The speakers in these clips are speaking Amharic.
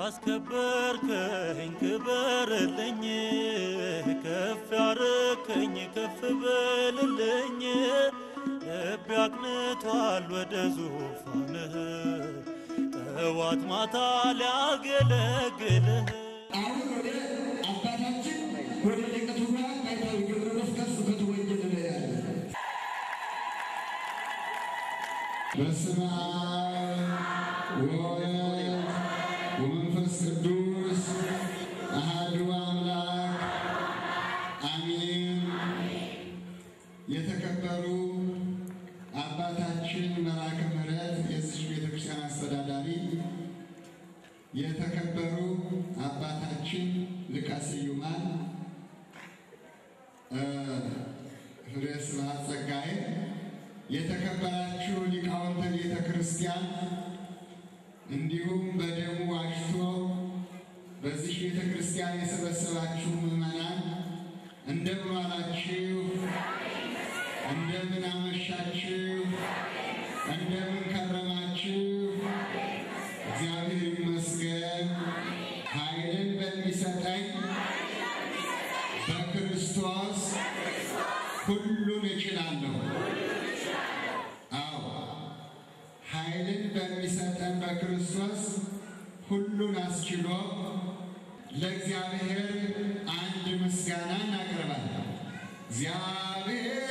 ያስከበርከኝ ክበርልኝ፣ ከፍ ያረከኝ ከፍ በልልኝ። ልቤ አቅንቷል ወደ ዙፋንህ ጠዋት ማታ ሊያገለግልህ አሁን ወደ አባታችን ወደ ሊቀ ትጉሃን ባይታዊ ገብረ መስቀል ስብከቱ ወንጌል ነው ያለ። በስመ አብ ወወልድ ወመንፈስ ቅዱስ አሐዱ አምላክ አሜን። የተከበሩ አባታችን መልአከ ምሕረት የዚች ቤተክርስቲያን አስተዳዳሪ የተከበሩ አባታችን ሊቀ ስዩማን ፍሬ ስብሐት ጸጋዬ፣ የተከበራችሁ ሊቃውንተ ቤተ ክርስቲያን እንዲሁም በደሙ ዋጅቶ በዚህ ቤተ ክርስቲያን የሰበሰባችሁ ምዕመናን እንደምን ዋላችሁ? እንደምን አመሻችሁ? እንደምን ከረማችሁ? እግዚአብሔር ይመስገን። ኃይልን በሚሰጠኝ በክርስቶስ ሁሉን እችላለሁ። አዎ ኃይልን በሚሰጠን በክርስቶስ ሁሉን አስችሎ ለእግዚአብሔር አንድ ምስጋና እናቀርባለን። እግዚአብሔር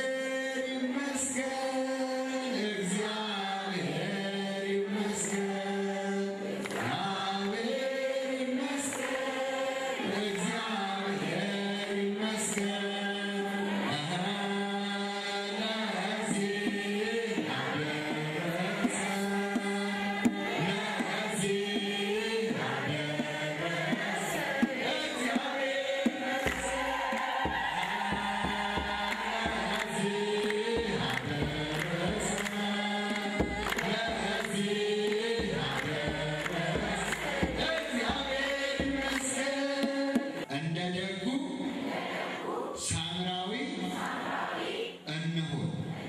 ይመስገን፣ እግዚአብሔር ይመስገን፣ እግዚአብሔር ይመስገን፣ እግዚአብሔር ይመስገን። አሃ ለዚህ አደረሰን፣ ለዚህ አደረሰን። እግዚአብሔር እንደ ደጉ ሳምራዊ እንሁን።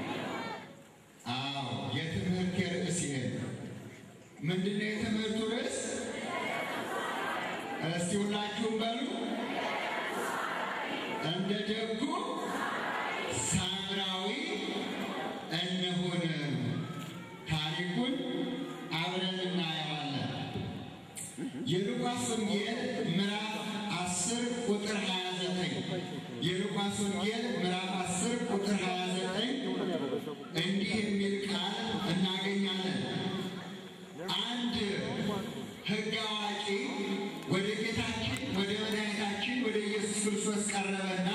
አዎ የትምህርት ርዕስ ይሄ ነው። ምንድነው የትምህርቱ ርዕስ? እስቲ ሁላችሁም በሉ እንደ ደጉ ሳምራዊ እንሁን። ታሪኩን አብረን እናየዋለን። የሉቃስ ወንጌል ምዕራፍ 10 ቁጥር 29 የሉቃስ ወንጌል ምዕራፍ 10 ቁጥር 29 እንዲህ የሚል ቃል እናገኛለን። አንድ ሕግ አዋቂ ወደ ጌታችን ወደ መድኃኒታችን ወደ ኢየሱስ ክርስቶስ ቀረበና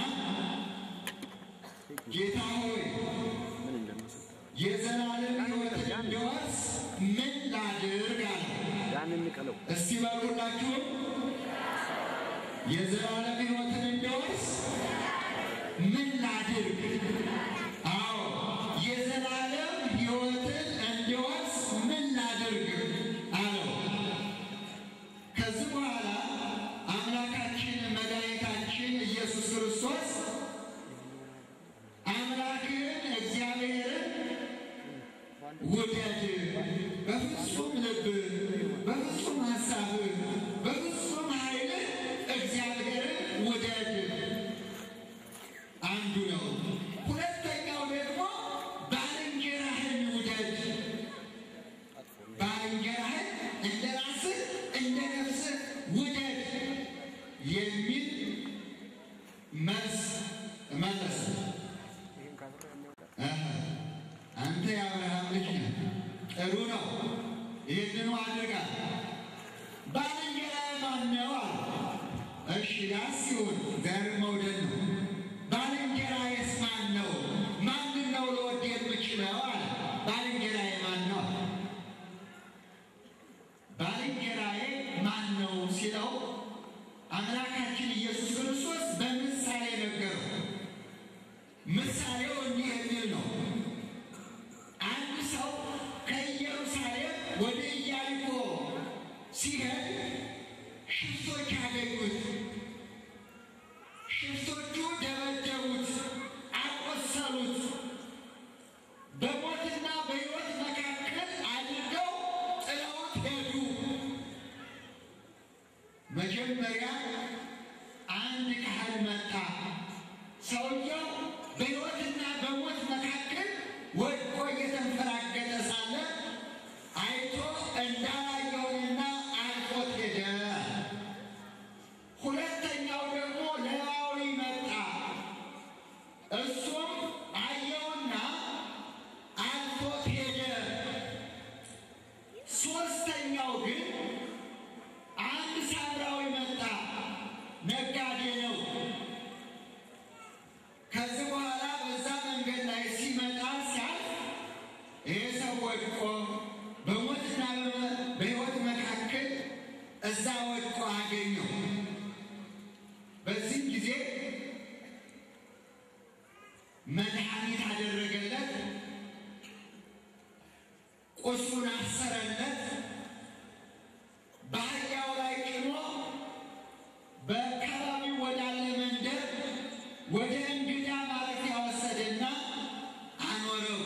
ጌታ ሆይ የዘላለም ሕይወትን እንድወርስ ምን ላድርግ አለው። እስቲ በሉላችሁ የዘላለም ሕይወትን እንድወርስ ምን ላድርግ? አዎ የዘላለም ሕይወትን እንድወርስ ምን ላድርግ አለው። ከዚህ በኋላ አምላካችን መድኃኒታችን ኢየሱስ ክርስቶስ አምላክህን እግዚአብሔርን ውደድ በፍጹም ልብህ፣ በፍጹም ሐሳብህ፣ በፍጹም ኃይልህ እግዚአብሔርን ውደድ አንዱ ነው። ሁለተኛው ደግሞ ባልንጀራህን ውደድ። ባልንጀራህን እንደ ራስህ እንደ ነፍስህ ውደድ የሚል መልስ መለሰ። አሃ፣ አንተ የአብርሃም ልጅ ነህ፣ ጥሩ ነው፣ ይህንኑ አድርጋል። ባልንጀራህ ማን ነው አለ። እሺ ያስ ሲሆን ዘር መውደድ ነው። ባልንጀራዬስ ማን ነው? ማንን ነው ልወድ የምችለው አለ። ባልንጀራዬ ማን ነው አለ። ባልንጀራዬ ማን ነው ሲለው አምላካችን ኢየሱስ ክርስቶስ በምሳሌ ነገረው። ምሳሌው እንዲህ የሚል ነው። አንድ ሰው ከኢየሩሳሌም ወደ ኢያሪኮ ሲሄድ ሽፍቶች አገኙት። ሽፍቶቹ ደበደቡት፣ አቆሰሉት። በሞትና በሕይወት መካከል አድርገው ጥለውት ሄዱ። መጀመሪያ አንድ ካህን መጣ። ሰውየው በሕይወትና በሞት መካከል ወድቆ እየተንፈራገጠ ሳለ አይቶ እንዳላየውንና አልፎት ሄደ። ሁለተኛው ደግሞ ሌዋዊ መጣ። እሱም አየውና አልፎት ሄደ። ሦስተኛው ግን አንድ ሳምራዊ መጣ። ነጋዴ ነው። ከዚህ በኋላ በዛ መንገድ ላይ ሲመጣ ሲያልፍ ይህ ሰው ወድቆ በሞትና በሕይወት መካከል እዛ ወድቆ አገኘው። በዚህም ጊዜ መድኃኒት አደረገለት፣ ቁስሉን አሰረለት፣ በአህያው ላይ ጭኖ በአካባቢው ወዳለ መንደር ወደ እንግዳ ማረፊያ ወሰደና አኖረው።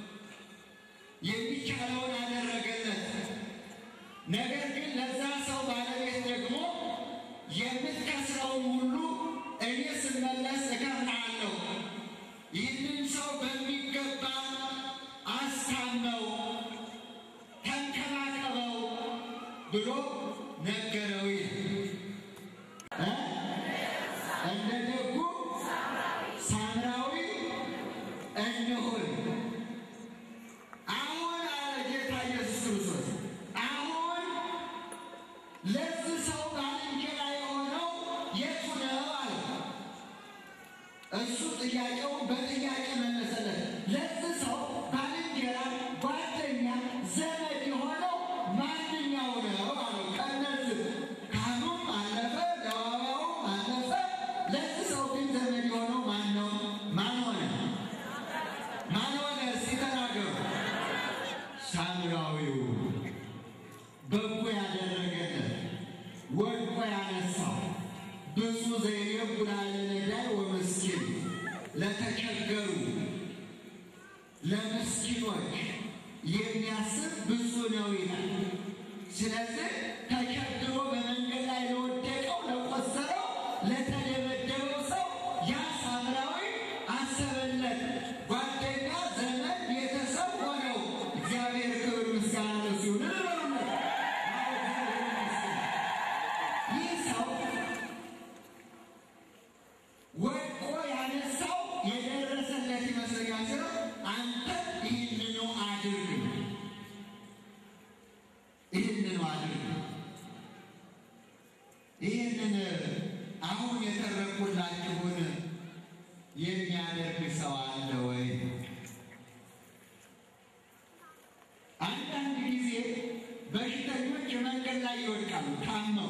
የሚቻለውን አደረገለት። ነገር ግን ለዛ ሰው ባለቤት ደግሞ የምትከስረውን ሁሉ እኔ ስመለስ እከፍልሃለሁ፣ ይህንን ሰው በሚገባ አስታመው፣ ተንከባከበው ብሎ ነገረው። እ እንደ ደጉ ሳምራዊ እንሁን። አሁን አለ ጌታ ኢየሱስ ክርስቶስ አሁን ለዚህ ሰው ባልንጀራ የሆነው የቱ ነው አለ። እሱ ጥያቄውን በጥያቄ መለሰለት። ለዚህ ሰው ባልንጀራ፣ ጓደኛ፣ ዘመድ የሆነው ማንኛው ነው አለው። ከእነዚህ ካህኑም አለፈ፣ ሌዋዊውም አለፈ። ለዚህ ሰው ግን ዘመድ የሆነው ማን ነው? ማን ሆነ? ማን ሆነ? እስቲ ተናገሩ። ሳምራዊው በጎ ያደረገለት ወድቆ ያነሳው ብዙ ዘይረጉና ለነዳይ ወመስኪን ለተቸገሩ ለምስኪኖች የሚያስብ ብዙ ነው ይላል። ስለዚህ ተቸግሮ በመንገድ ላይ ለወደቀው፣ ለቆሰለው፣ ለተደበደበው ሰው ያ ሳምራዊ አሰበለት። ጓደኛ፣ ዘመድ፣ ቤተሰብ ሆነው እግዚአብሔር ክብር ምስጋና ለእሱ ይሁን። እንበሉለት። ይህ ሰው ወድቆ ያነሳው የደረሰለት ይመስለኛል። ስለ አንተ ይህንኑ አድርግ፣ ይህንኑ አድርግ። ይህንን አሁን የተረኩላችሁን የሚያደርግ ሰው አለ ወይ? አንዳንድ ጊዜ በሽተኞች መንገድ ላይ ይወድቃሉ ታመው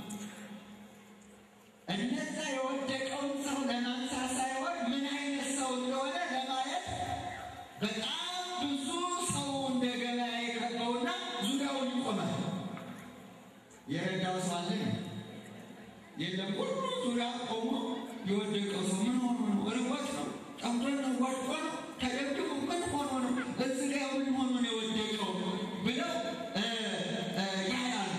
እነዛ የወደቀውን ሰው ለማንሳት ሳይሆን ምን አይነት ሰው እንደሆነ ለማየት በጣም ብዙ ሰው እንደ ገበያ የከበውና ዙሪያውን ይቆማል። የረዳው ሰው አለ የለም። ሁሉ ዙሪያ ቆሞ የወደቀው ሰው ምን ሆኖ ነው? ርቦት ነው? ጠምቶን ነው? ወድቆ ነው? ተደብድቦ ምን ሆኖ ነው? እዚህ ጋ ምን ሆኖ ነው የወደቀው ብለው እ እ ያያሉ።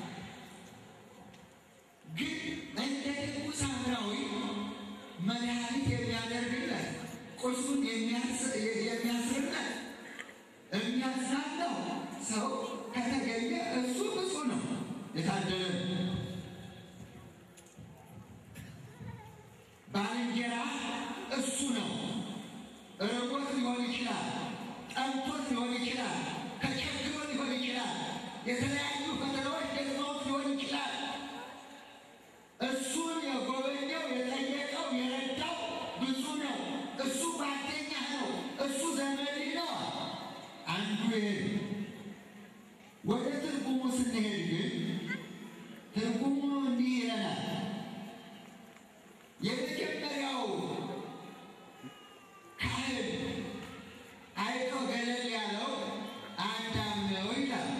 ግን እንደ ደጉ ሳምራዊ መድኃኒት የሚያደርግለት ቁስሉን የሚያስ- የሚያስርለት የሚያዝናናው ሰው ከተገኘ እሱ ብፁዕ ነው፣ የታደለ ነው። ባልንጀራ እሱ ነው። ርቦት ሊሆን ይችላል፣ ጠምቶት ሊሆን ይችላል፣ ተቸግሮ ሊሆን ይችላል፣ የተለያዩ ፈተናዎች ገጥመውት ሊሆን ይችላል። እሱን የጎበኘው የጠየቀው የረዳው ብዙ ነው። እሱ ጓደኛ ነው። እሱ ዘመድ ነው። አንዱ ይሄ ነው። ወደ ትርጉሙ ስንሄድ ግን ትርጉሙ እንዲህ ይለናል። የመጀመሪያው ካህን አይቶ ገለል ያለው አዳም ነው ይላል።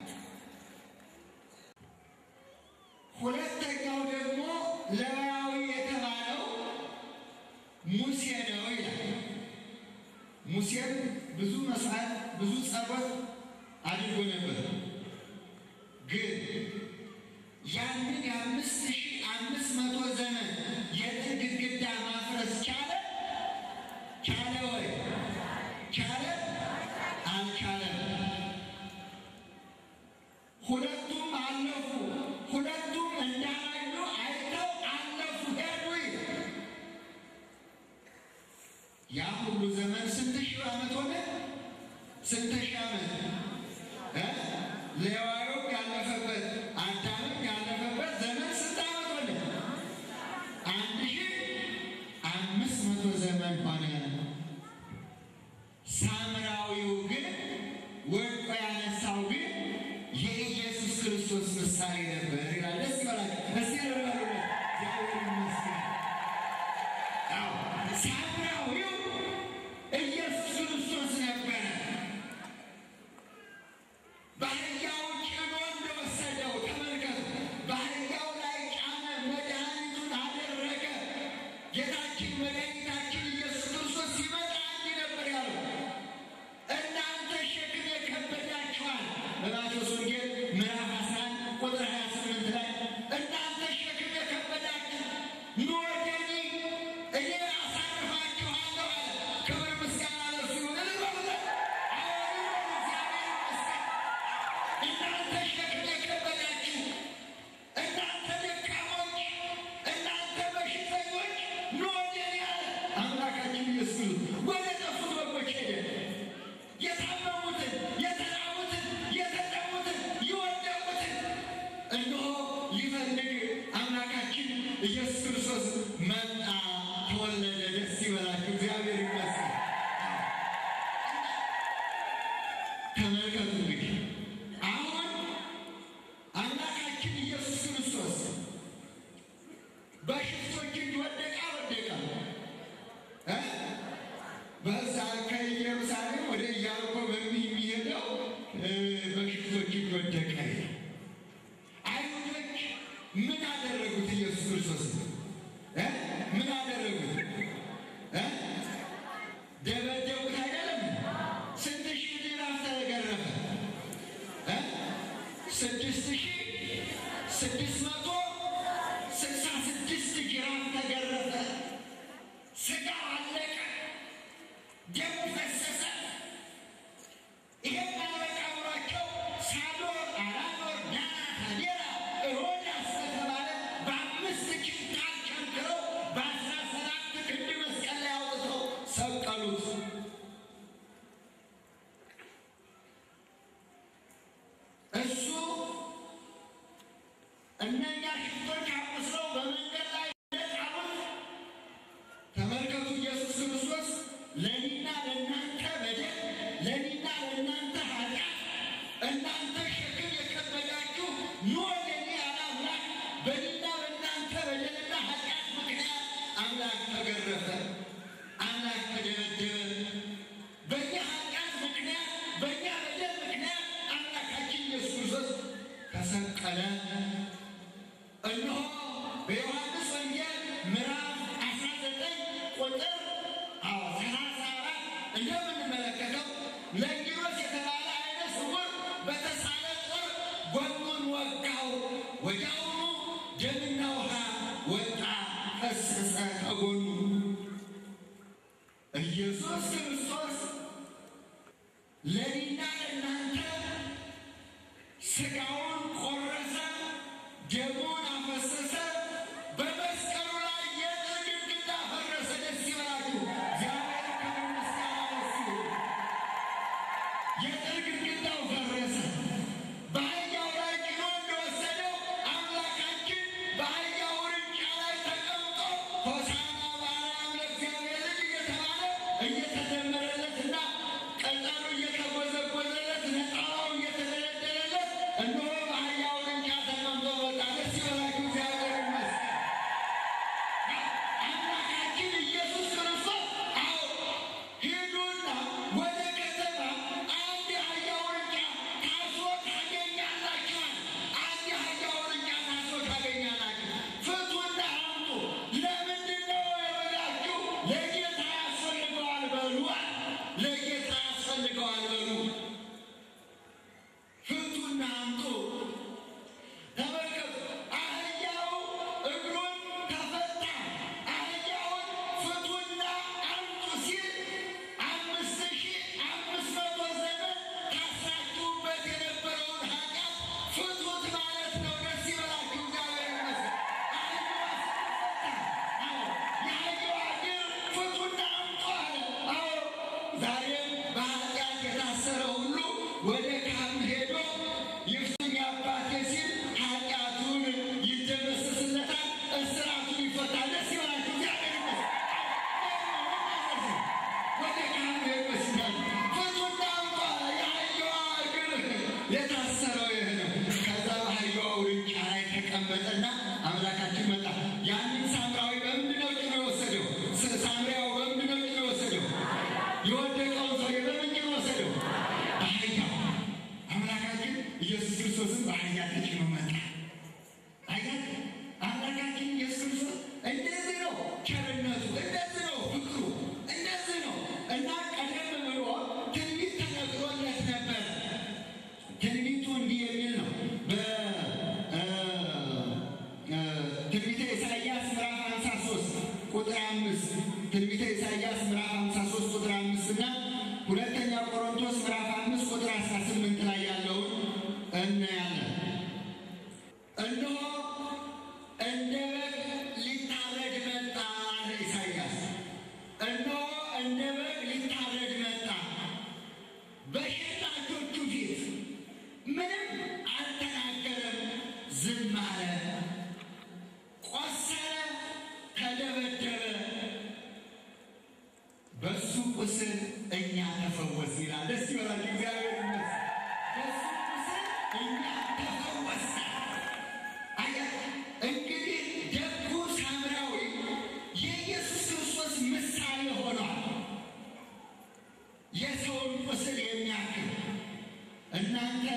ሁለተኛው ደግሞ ሌዋዊ የተባለው ሙሴ ነው ይላል። ሙሴም ብዙ መስዋዕት ብዙ ጸሎት አድርጎ ነበር። ግን ያንን የአምስት ሺህ አምስት መቶ ዘመን የጥል ግድግዳ ማፍረስ ቻለ? ቻለ ወይ? ቻለ? አልቻለም። ሁለቱም አለፉ። ሁለቱም እንዳላዩ አይተው አለፉ፣ ሄዱ። ያ ሁሉ ዘመን ስንት ሺህ ዓመት ሆነ? ስንት ሺህ ዓመት እ ሌዋዊው ያለፈበት አዳምም ያለፈበት ዘመን ስንት ዓመት ሆነ? አንድ ሺህ አምስት መቶ ዘመን ሆነ። ሳምራዊው ግን ወድቆ ያነሳው ግን የኢየሱስ ክርስቶስ ምሳሌ ነበር ይላል። ደስ ይበላል። ደስ ይበላል። እግዚአብሔር ይመስገን። አዎ ሳምራዊው ኢየሱስ ክርስቶስ ነበረ። በአህያው ጭኖ እንደወሰደው ተመልከቱ። በአህያው ላይ ጫነ፣ መድኃኒቱን አደረገ። ጌታችን መድኃኒታችን ኢየሱስ ክርስቶስ ሲመጣ እንዲህ ነበር ያለው፣ እናንተ ሸክም የከበዳችኋል። በማቴዎስ ወንጌል ምዕራፍ 11 ቁጥር 28 ላይ እናንተ ሸክም የከበዳችሁ ኑ ወደ እኔ እኔ አሳርፋችኋለሁ አለ። ክብር ምስጋና ለእርሱ ይሁን። እልል በሉለት። አዎን ይሁን። እግዚአብሔር ይመስገን። እናንተ ሸክም የከበዳችሁ እናንተ ደካሞች፣ እናንተ በሽተኞች ኑ ወደ እኔ አለ አምላካችን ኢየሱስ ወደ ጠፉት በጎች ሄደ። የታመሙትን፣ የተራቡትን፣ የተጠሙትን፣ የወደቁትን እነሆ ሊፈልግ አምላካችን ኢየሱስ ክርስቶስ መጣ፣ ተወለደ። ደስ ይበላችሁ። እግዚአብሔር ይመስገን። ተመልከቱ እንግዲህ አሁን አምላካችን ኢየሱስ ክርስቶስ በሽፍቶች እጅ ወደቀ ወደቀ እ በዛ ከኢየሩሳሌም ወደ ኢያሪኮ በሚሄደው እ በሽፍቶች እጅ ወደቀ። አይሁዶች ምን አደረጉት? ኢየሱስ ክርስቶስ እ ምን አደረጉት? እ ደበደቡት አይደለም? ስንት ሺህ ዲናር ተገረፈ? እ ስድስት ሺህ ስድስት መቶ ስልሳ ስድስት ጅራፍ ተገረፈ። ስጋ አለቀ፣ ደም ፈሰሰ። ይሄም አልበቃ ብሏቸው ሳዶር፣ አላዶር፣ ዳና፣ ታዴራ፣ ሮዳስ በተባለ በአምስት ኪንታል ቸንክረው በአስራ ሰባት ክንድ መስቀል ላይ አውጥተው ሰቀሉት። እሱ እነኛ ሽፍቶች አቁስለው በመንገድ ላይ እንደጣሉት ተመልከቱ። ኢየሱስ ክርስቶስ ለእኔና ለእናንተ በደል፣ ለእኔና ለእናንተ ኃጢአት፣ እናንተ ሸክም የከበዳችሁ ኑ ወደ እኔ ያለ አምላክ በእኔና በእናንተ በደልና ኃጢአት ምክንያት አምላክ ተገረፈ፣ አምላክ ተደበደበ። በእኛ ኃጢአት ምክንያት፣ በእኛ በደል ምክንያት አምላካችን ኢየሱስ ክርስቶስ ተሰቀለ። እነሆ በዮሐንስ ወንጌል ምዕራፍ 19 ቁጥር አዎ 34 እንደምንመለከተው ለንጊሮስ የተባለ ዓይነ ስውር በተሳለ ጦር ጎኑን ወጋው፣ ወዲያውኑ ደምና ውሃ ወጣ ፈሰሰ ከጎኑ። ኢየሱስ ክርስቶስ ለእኔና ለእናንተ ስጋውን ቆረሰ፣ ደሙን አፈሰሰ። በመስቀሉ ላይ የጥል ግድግዳ ፈረሰ። ደስ ይበላችሁ። እግዚአብሔር ክብር ምስጋና ለእሱ ይሁን። የጥል ግድግዳው ፈረሰ። በአህያው ላይ ጭኖ እንደወሰደው አምላካችን በአህያው ውርንጫ ላይ ተቀምጦ ሆሳዕና በአርያም ለእግዚአብሔር ልጅ እየተባለ እየተዘመረለትና ቀላሉ እየተጎዘጎዘለት ነጠላው እየተደለደለለት እነሆ በአህያው ውርንጫ ተቀምጦ ወጣ። ደስ ይበላችሁ። ተጭኖ መጣ። አያት አምላካችን ኢየሱስ ክርስቶስ እንደዚህ ነው ቸርነቱ፣ እንደዚህ ነው ፍቅሩ፣ እንደዚህ ነው እና ቀደም ብሎ ትንቢት ተነግሮለት ነበር። ትንቢቱ እንዲህ የሚል ነው። በትንቢተ ኢሳይያስ ምዕራፍ 53 ቁጥር አምስት ትንቢተ ኢሳይያስ ምዕራፍ 53 ቁጥር አምስት እና ሁለተኛ ቆሮንቶስ ምዕራፍ አምስት ቁጥር 18 ላይ ያለውን እናያለን። እነሆ እንደ በግ ሊታረድ መጣ አለ ኢሳይያስ። እነሆ እንደ በግ ሊታረድ መጣ በሸላቾቹ ፊት ምንም አልተናገረም፣ ዝም አለ። ቆሰለ፣ ተደበደበ፣ በሱ ቁስል እኛ ተፈወስ ይላል። ደስ ይበላችሁ፣ እግዚአብሔር ይመስገን። በሱ ቁስል እኛ ተፈወስን። አያችሁ፣ እንግዲህ ደጉ ሳምራዊ የኢየሱስ ክርስቶስ ምሳሌ ሆኗል። የሰውን ቁስል የሚያክል እናንተ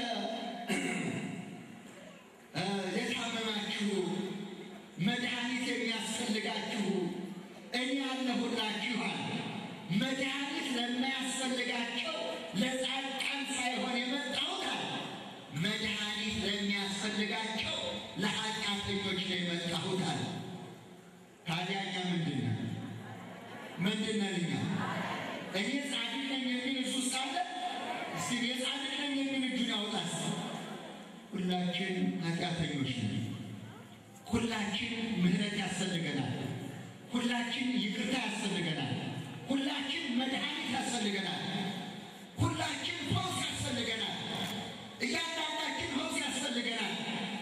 እ የታመማችሁ መድኃኒት የሚያስፈልጋችሁ እኔ ያለሁላችኋል። መድኃኒት ለማያስፈልጋቸው ለጻድቃን ሳይሆን የመጣሁት አለ። መድኃኒት ለሚያስፈልጋቸው ለኃጢአተኞች ነው የመጣሁት አለ። ታዲያ እኛ ምንድን ነን? ምንድን ነን እኛ? እኔ ጻድቅ ነኝ የሚል እሱ ውስጥ አለ። እስቲ እኔ ጻድቅ ነኝ የሚል እጁን ያውጣስ። ሁላችን ኃጢአተኞች ነን። ሁላችን ምሕረት ያስፈልገናል። ሁላችን ይቅርታ ያስፈልገናል። ሁላችን መድኃኒት ያስፈልገናል። ሁላችን ፈውስ ያስፈልገናል። እያንዳንዳችን ፈውስ ያስፈልገናል።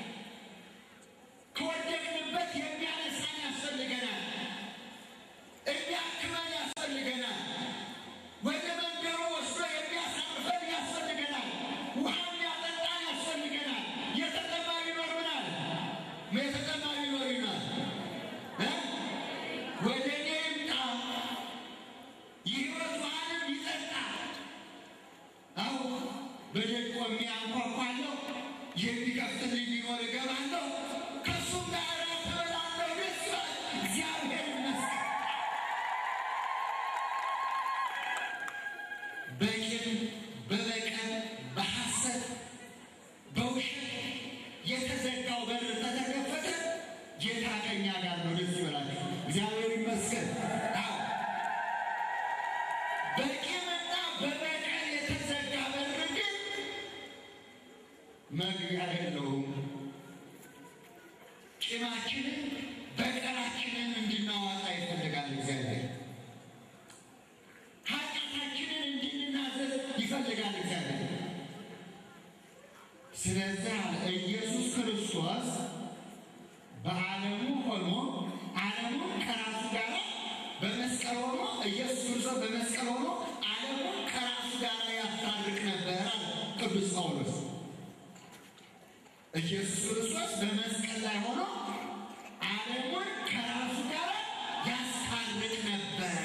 ከወደቅንበት የሚያነሳን ያስፈልገናል። የሚያክመን ያስፈልገናል። ወደ መንደሩ ወስዶ የሚያሳርፈን ያስፈልገናል። ውሃ የሚያጠጣን ያስፈልገናል። የተጠማ ቢኖር ምናል የተጠማ ቢኖር ይናል ወደ እኔ ይምጣ የሕይወት ውሃንም ይጠጣ። አዎ በደጅ ቆሜ አንኳኳለሁ፣ የሚከፍትልኝ ቢኖር እገባለሁ፣ ከእሱም ጋር እራት እበላለሁ። ደስ ይላል። እግዚአብሔር ይመስገን። በቂም በበቀል በሐሰት በውሸት የተዘጋው በር ተተከፈተ። ጌታ ከኛ ጋር ነው። ደስ ይበላችሁ። እግዚአብሔር ይመስገን። አዎ በቂምና በበቀል የተዘጋ በር ግን መግቢያ የለውም። ቂማችንን በቀላችንን እንድናዋጣ ይፈልጋል እግዚአብሔር። ኃጢአታችንን እንድንናዘዝ ይፈልጋል እግዚአብሔር። ስለዚህ አለ ኢየሱስ ክርስቶስ በዓለሙ ሆኖ ዓለሙን ከራሱ ጋር በመስቀል ሆኖ ኢየሱስ ክርስቶስ በመስቀል ሆኖ ዓለሙን ከራሱ ጋር ያስታርቅ ነበር አለ ቅዱስ ጳውሎስ። ኢየሱስ ክርስቶስ በመስቀል ላይ ሆኖ ዓለሙን ከራሱ ጋር ያስታርቅ ነበር።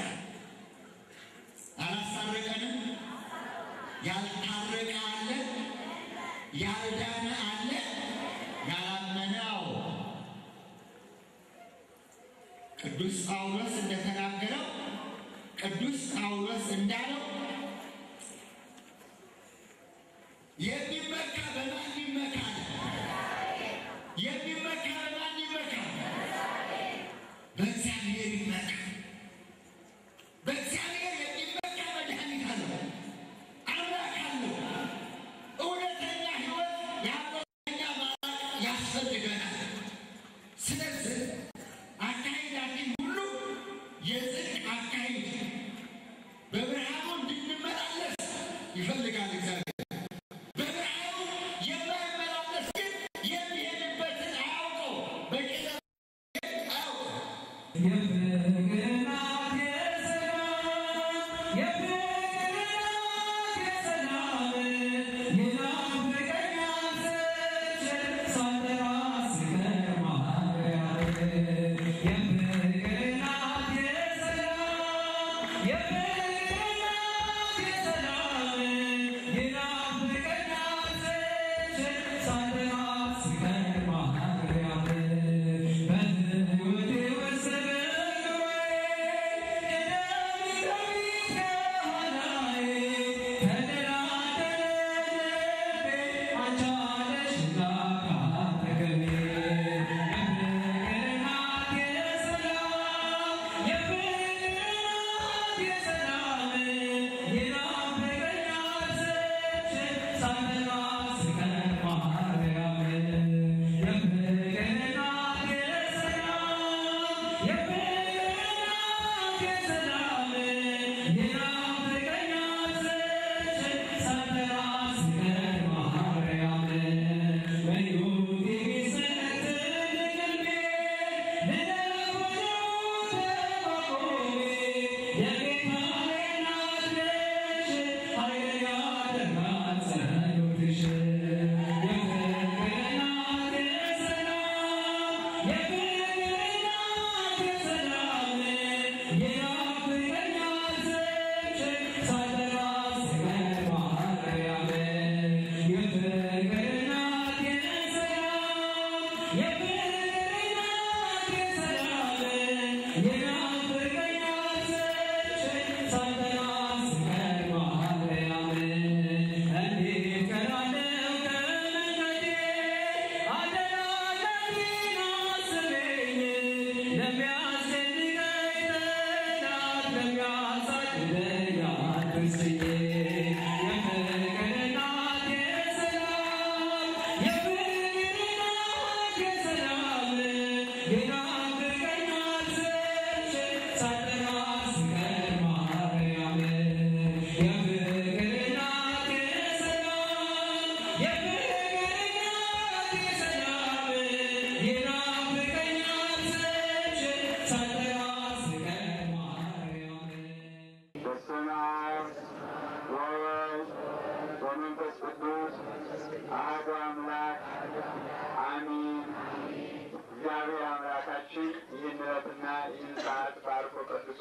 አላስታረቀንም? ያልታረቀ አለ? ያልዳነ አለ? ያላመነ አዎ። ቅዱስ ጳውሎስ እንደተናገረው ቅዱስ ጳውሎስ እንዳለው የሚመካ በማን ይመካ? የሚመካ በማን ይመካ? በእግዚአብሔር ይመካ። በእግዚአብሔር የሚመካ መድኃኒት አለው፣ አምላክ አለው። እውነተኛ ሕይወት የሐሰተኛ ማራቅ ያስፈልገናል። ስለዚህ አካሄዳችን ሁሉ የጽድቅ አካሄድ በብርሃኑ እንድንመላለስ ይፈልጋል እግዚአብሔር። በብርሃኑ የማይመላለስ ግን የሚሄድበትን አያውቀው፣ በጨለማ አያውቀው። Yeah.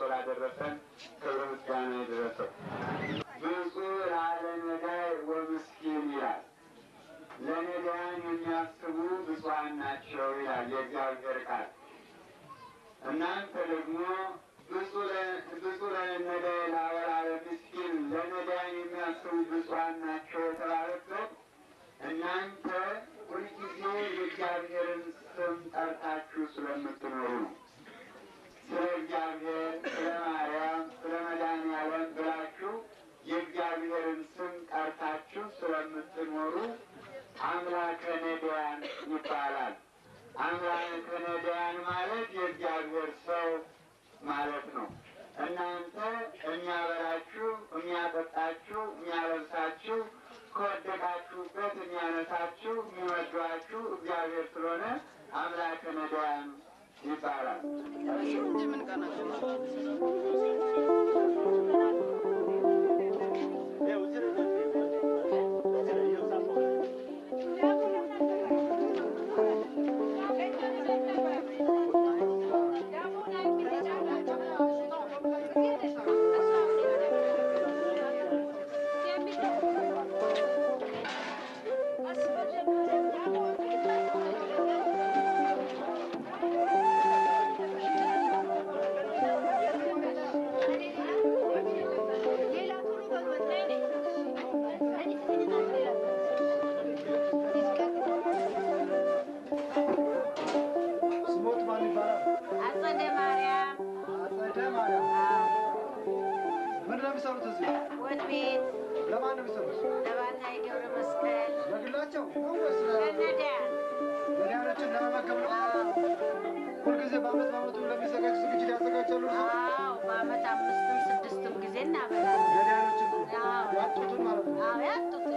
ላደረሰን ክብር ምስጋና ይድረሰው። ብፁዕ ላለ ነዳይ ወምስኪን ይላል። ለነዳያን የሚያስቡ ብፁዓን ናቸው ይላል የእግዚአብሔር ቃል። እናንተ ደግሞ ብፁዕ ለነዳይ ላወላለ ምስኪን ለነዳያን የሚያስቡ ብፁዓን ናቸው የተባለበት እናንተ ሁልጊዜ የእግዚአብሔርን ስም ጠርታችሁ ስለምትኖሩ ነው። ስለ እግዚአብሔር፣ ስለ ማርያም፣ ስለ መድኃኔዓለም ብላችሁ የእግዚአብሔርን ስም ጠርታችሁ ስለምትኖሩ አምላከ ነዳያን ይባላል። አምላከ ነዳያን ማለት የእግዚአብሔር ሰው ማለት ነው። እናንተ የሚያበላችሁ፣ የሚያጠጣችሁ፣ የሚያለብሳችሁ ከወደቃችሁበት የሚያነሳችሁ የሚወዷችሁ እግዚአብሔር ስለሆነ አምላከ ነዳያን ይባላል። ስሞት ማን ይባላል? አጸደ ማርያም አጸደ ማርያም። ምንድን ነው የሚሰሩት እዚህ? ወጥ ቤት ለማን ነው የሚሰሩት? ለባና የገብረ መስቀል ለግላቸው ነው ወይስ ለነዳያን ለዳያኖችን ለመመገብ ነው? ሁልጊዜ በአመት በአመቱ ለሚዘጋጅ ዝግጅት ያዘጋጃሉ። አዎ በአመት አምስትም ስድስትም ጊዜ እናበላለን። ለዳያኖችን አዎ ያጡትን ማለት ነው። አዎ ያጡትን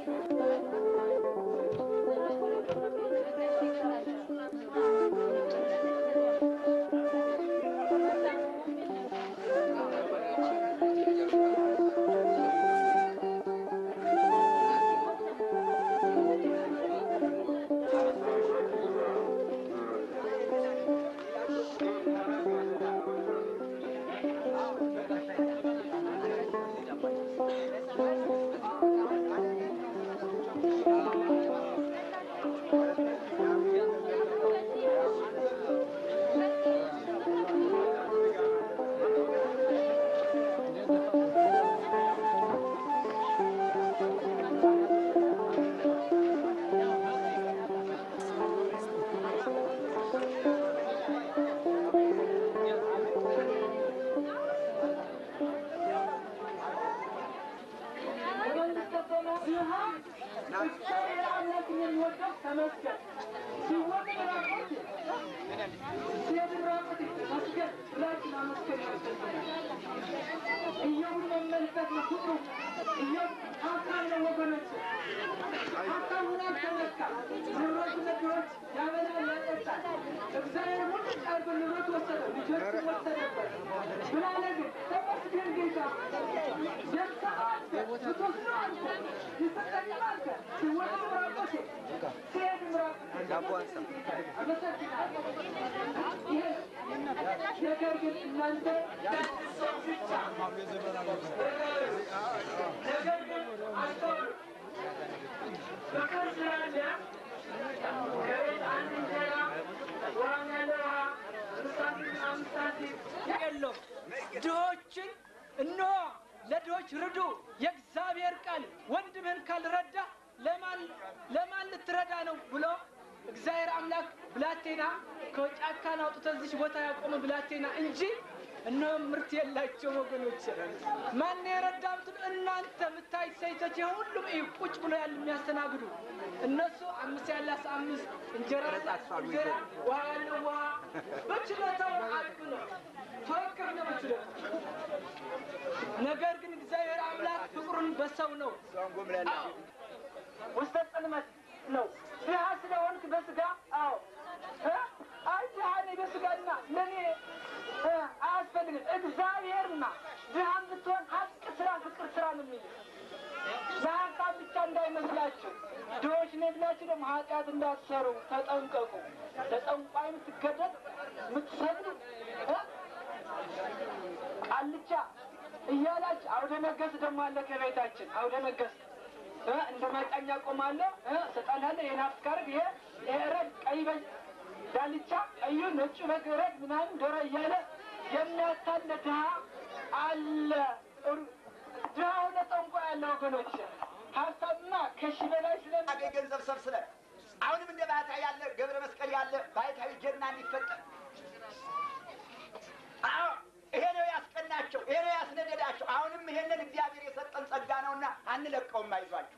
የለውም። ድሆችን እነሆ ለድሆች ርዱ፣ የእግዚአብሔር ቃል ወንድምህን ካልረዳ ለማን ለማን ልትረዳ ነው ብሎ እግዚአብሔር አምላክ ብላቴና ከጫካን አውጥቶ እዚች ቦታ ያቆመ ብላቴና እንጂ እነሆ ምርት የላቸው ወገኖች። ማን የረዳ ብትሉ እናንተ የምታዩት ሴቶች የሁሉም እዩ ቁጭ ብሎ ያሉ የሚያስተናግዱ እነሱ አምስት ያላስ አምስት እንጀራ እንጀራ ውሃ ያለው ውሃ በችሎታው አቅም ነው ተወከፍ ነው በችሎታው ነገር ግን እግዚአብሔር አምላክ ፍቅሩን በሰው ነው። አዎ ውስተ ጽልመት ነው። ድሃ ስለሆንክ በስጋ አዎ እ? አይ ድሃ ነኝ በስጋና ለእኔ እ፣ አያስፈልግም። እግዚአብሔርና ድሃ ብትሆን ሀቅ ስራ፣ ፍቅር ስራ ነው የሚል ለሀሳብ ብቻ እንዳይመስላችሁ። ድሆች ነኝ ብላችሁ ደግሞ ኃጢአት እንዳትሰሩ ተጠንቀቁ። ለጠንቋይ የምትገደል የምትሰግዱ እ? ቃልቻ እያላች አውደ ነገስ ደግሞ አለ ከቤታችን አውደ ነገስ እ እንደ ማጫኛ ቆማለሁ እ ሰጣናለ የናፍስ ካርድ ይሄ ይሄ ረድ ቀይ በግ ዳልቻ ቀዩ ነጩ በግ ረድ ምናምን ዶሮ እያለ የሚያታለ ድሃ አለ። እሩ- ድሃ ሆነ ጠንቋ ያለ ወገኖች ሀብታምማ ከሺ በላይ ስለ አገኝ ገንዘብ ሰብስበን አሁንም እንደ ባህታዊ ያለ ገብረ መስቀል ያለ ባህታዊ ጀግና እንዲፈጠር አዎ ይሄ ነው ያስቀናቸው፣ ይሄ ነው ያስነደዳቸው። አሁንም ይሄንን እግዚአብሔር የሰጠን ጸጋ ነውና አንለቀውም። አይዟቸው